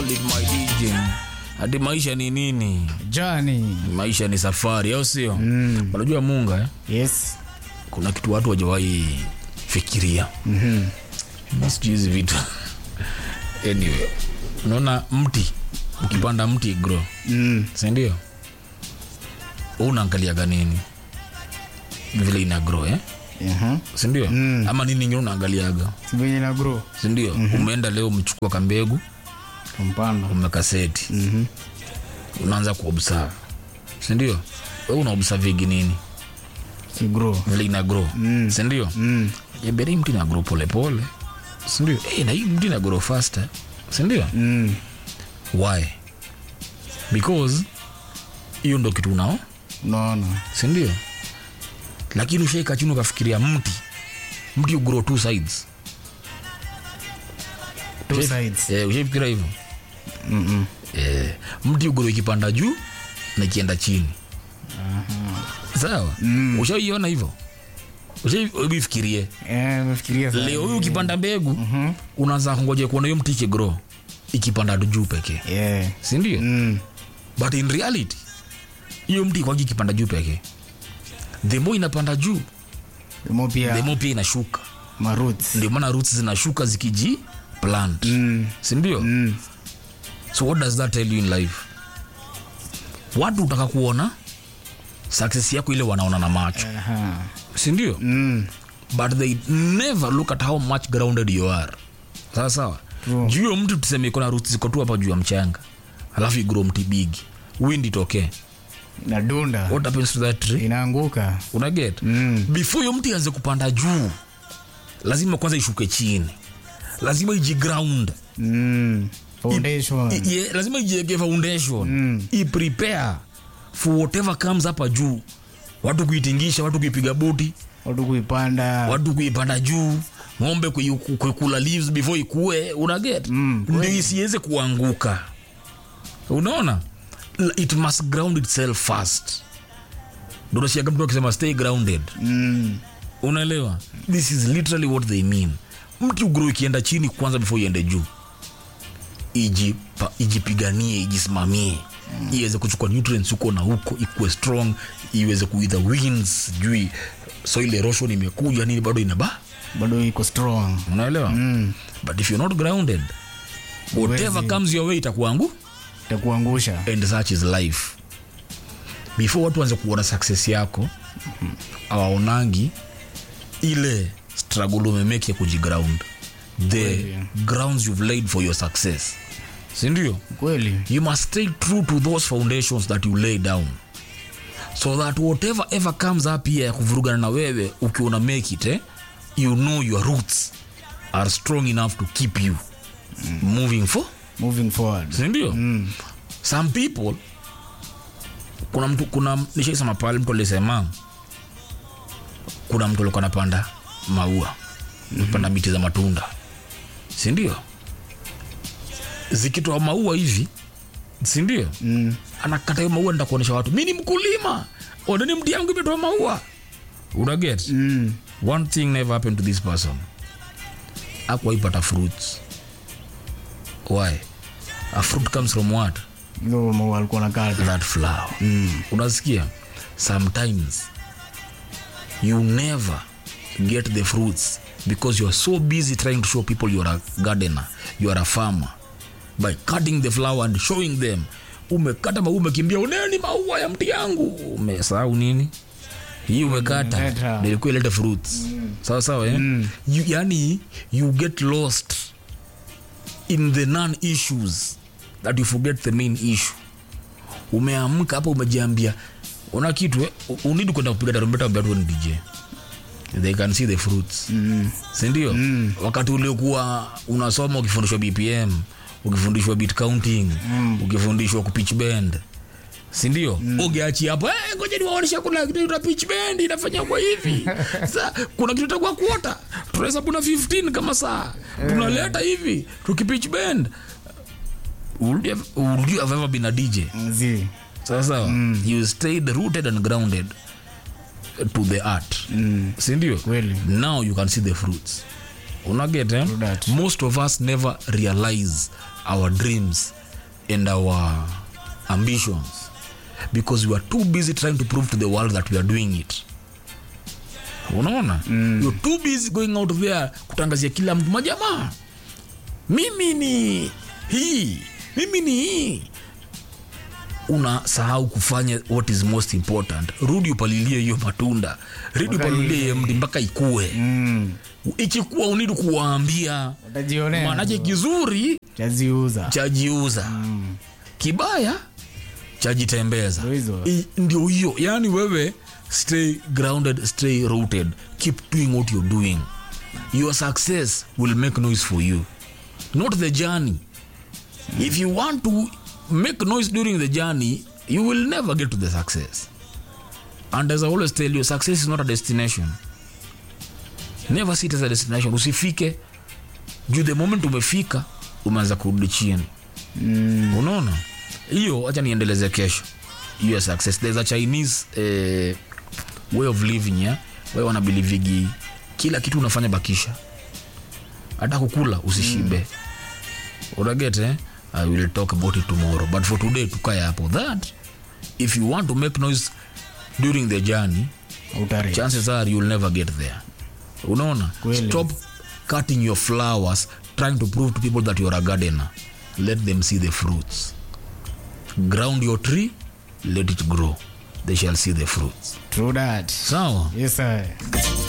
called it my DJ. Hadi maisha ni nini? Johnny. Maisha ni safari, au sio? Mm. Unajua Munga eh? Yes. Kuna kitu watu wajawahi fikiria. Mhm. Mm sijui hizi vitu. anyway, unaona mti ukipanda mti grow, Mm. si ndio? Wewe unaangaliaga nini? Vile ina grow eh? Aha. Si ndio? Mm. Ama nini nyingine unaangaliaga? Si venye na grow. Si ndio? Umeenda leo umechukua kambegu, Kumpanda. umekaseti. Mhm. unaanza kuobserve sindio we unaobservigi nini Si grow. vile ina grow Mm. sindio Mm. jeberi mti na grow polepole sindio hey, na hii mti na grow faster sindio Mm. why because hiyo ndo kitu unao Unaona. sindio lakini ushaika chini ukafikiria mti mti ugrow two sides Two Ushai- sides. eh, ushaifikiria hivyo Mm. eh, mti ugrow ikipanda juu na ikienda chini sawa Mm. ushaiona hivyo ushaifikirie Eh, nimefikiria sana. leo hii ukipanda mbegu unaanza kungoja kuona hiyo mti ikigro ikipanda juu pekee Yeah. sindio Mm. but in reality hiyo mti kwagi ikipanda juu pekee the more inapanda juu Mo the pia more pia inashuka ma roots. ndio maana roots zinashuka zikiji plant Mm. sindio Mm. so what does that tell you in life watu utaka kuona success yako ile wanaona na macho Aha. sindio Mm. but they never look at how much grounded you are sawa sawa True. juu hiyo mtu tuseme iko na roots ziko tu hapa juu ya mchanga alafu igro mti bigi wind itokee Na dunda. what happens to that tree Inaanguka. una get Mm. before hiyo mti anze kupanda juu lazima kwanza ishuke chini lazima ijiground Mm. Foundation. I- ye- lazima ijiege foundation Mm. iprepare for whatever comes hapa juu watu kuitingisha watu kuipiga buti Watu kuipanda. watu kuipanda juu ng'ombe kui- ku- kuikula leaves before ikue unaget Mm, ndio isiweze kuanguka unaona L- it must ground itself first ndo nasikiaga mtu akisema stay grounded Mm. unaelewa this is literally what they mean mti ugro ikienda chini kwanza before iende juu Ijipa, ijipiganie ijisimamie iweze kuchukua nutrients huko na huko ikuwe strong iweze kuitha winds sijui soil erosion imekuja nini bado inaba Bado iko strong. unaelewa Mm. but if you're not grounded whatever Huwezi. comes your way itakuangu Itakuangusha. and such is life before watu wanze kuona success yako awaonangi ile struggle umemeke kujiground the Kweli. grounds you've laid for your success sindio Kweli. you must stay true to those foundations that you lay down so that whatever ever comes up here ya kuvurugana na wewe ukiona make it eh, you know your roots are strong enough to keep you moving for Moving forward. sindio mm. some people kuna mtu kuna nishaisema pale mtu alisema kuna mtu alikuwa anapanda maua mm-hmm. miti za matunda sindio zikitoa maua hivi sindio Mm. anakata hiyo maua nda kuonyesha watu mi ni mkulima oneni mti yangu imetoa maua unaget Mm. one thing never happened to this person akwaipata fruits why a fruit comes from what Hizo maua alikuwa nakata. that flower mm. unasikia sometimes you never get the fruits because you are so busy trying to show people you are a gardener you are a farmer by cutting the flower and showing them umekata maua umekimbia uneni maua ya mti yangu umesahau nini hii umekata Umeleta. nilikuwa ilete fruits sawa sawa eh? you, yani you get lost in the non issues that you forget the main issue umeamka hapa umejiambia una kitu eh? U- unidi kwenda kupiga tarumbeta ambia tu ni dj they can see the fruits Mm. sindio mm. wakati uliokuwa unasoma ukifundishwa bpm ukifundishwa bit counting mm. ukifundishwa kupitch bend sindio mm. ungeachi hapo "Eh, ngoja niwaonyesha kuna kitu ita pitch bend inafanya kwa hivi sa kuna kitu itakuwa kuota tunahesabu na 15 kama saa tunaleta hivi tukipitch bend would you have, would you have ever been a dj Zi. sawa sawa mm. you stayed rooted and grounded to the art Mm. sindio Kweli. now you can see the fruits unaget eh? True that. most of us never realize our dreams and our ambitions because we are too busy trying to prove to the world that we are doing it unaona mm. you're too busy going out there kutangazia kila mtu majamaa mimi ni hii mimi ni hii unasahau kufanya what is most important rudi upalilie hiyo matunda rudi Mpaka upalilie iwe. hiyo mti mpaka ikue mm. ikikuwa unidi kuwaambia utajionea maanache kizuri chaziuza chajiuza mm. kibaya chajitembeza Ndio hizo. I- ndio hiyo yani wewe stay grounded stay rooted keep doing what you're doing your success will make noise for you not the journey if you want to make noise during the journey you will never get to the success and as i always tell you success is not a destination never see it as a destination usifike juu the moment umefika umeanza kurudi chini Mm. unaona hiyo hacha niendeleze kesho hiyo ya success there's a chinese eh, way of living yeah? way wanabilivigi kila kitu unafanya bakisha hata kukula usishibe mm. unaget eh? i will talk about it tomorrow but for today tukae hapo that if you want to make noise during the journey Utare. chances are you'll never get there unaona Kweli. stop cutting your flowers trying to prove to people that you're a gardener let them see the fruits ground your tree let it grow they shall see the fruits True that. sawa Yes, sir.